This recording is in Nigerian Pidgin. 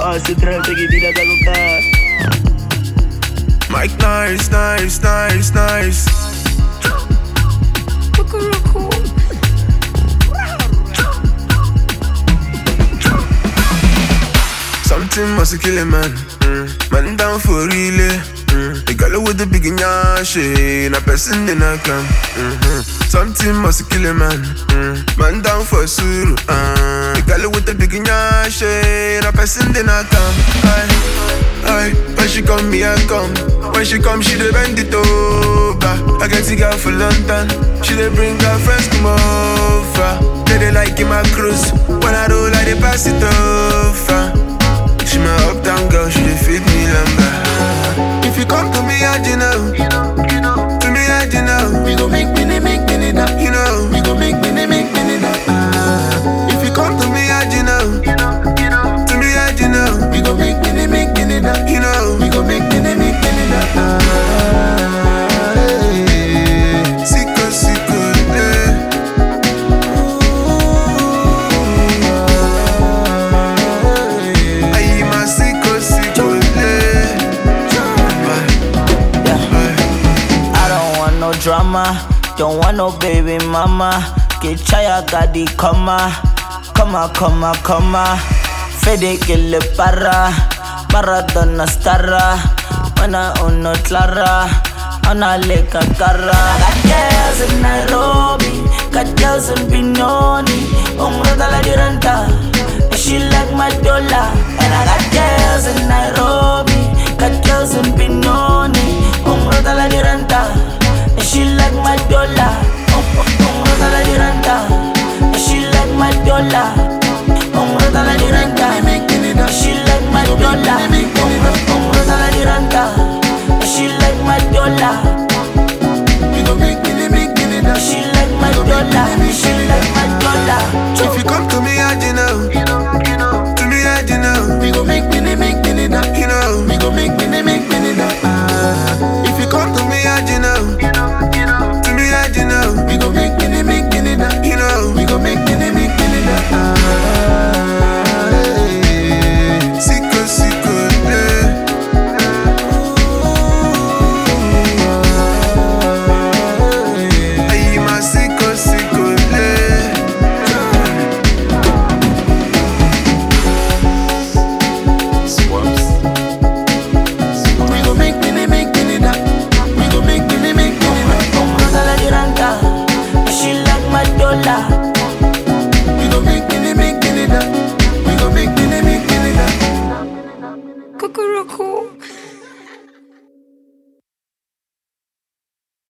Oh, se trata que tira da coca. Mike nice, nice, nice, nice. Something must kill a man. Mm. Man down for real. Mm. The girl with the big nyash, na person in a clan. Mm-hmm. Something must kill a man. Mm. Man down for suru. Uh. The girl with the big nyash, na person in a clan. Aye, aye. When she come, me I come. When she come, she dey bend it over. I get the girl for London. She dey bring her friends come over. They dey like in my cruise. When I roll, I dey pass it over. She my uptown girl, she dey feed me lumber. If you come to me, how'd you know? To me, how'd you know? We go make money, make money now. You know. We go make money, make money now. Ah, If you come to me, how'd you know? To me, how'd you know? we go make money, make money now. You know. We go make money, make money now. Ah, hey. Sicko, sicko, eh. Aye, my sicko, sicko, eh. Aye, aye. I don't want no drama, don't want no baby mama. Get chaya gadi kama, kama kama kama. Fede kille para, Maradona starra. Mana uno clara, ana leka cara. Got girls in Nairobi, got girls in Benoni. Umrata la diranta, she like my dollar. And I got girls in Nairobi, got girls in Benoni. Umrata la diranta, she like my dollar. Umrata la diranta, she like my dollar. Umrata la diranta, Make money now. she like my dollar. Umrata la diranta, she like my dollar. We go make money, make money now. She like my dollar. She like my dollar. If you come to me, how'd you know? To me, how'd you know? We go make money, make money now. You know. We go make money, make money now. Ah, If you come to me, how'd you know? To me, how'd you know? we go make money, make money now. You know. We go make money, make money now. Ah, hey. Sicko, sicko, eh. Aye, my sicko, sicko, eh. We go make money, make money now. We go make money, make money now. Umrata la diranta. She like my dollar. We go make money, make money now. We go make money, make money now. Cuckoo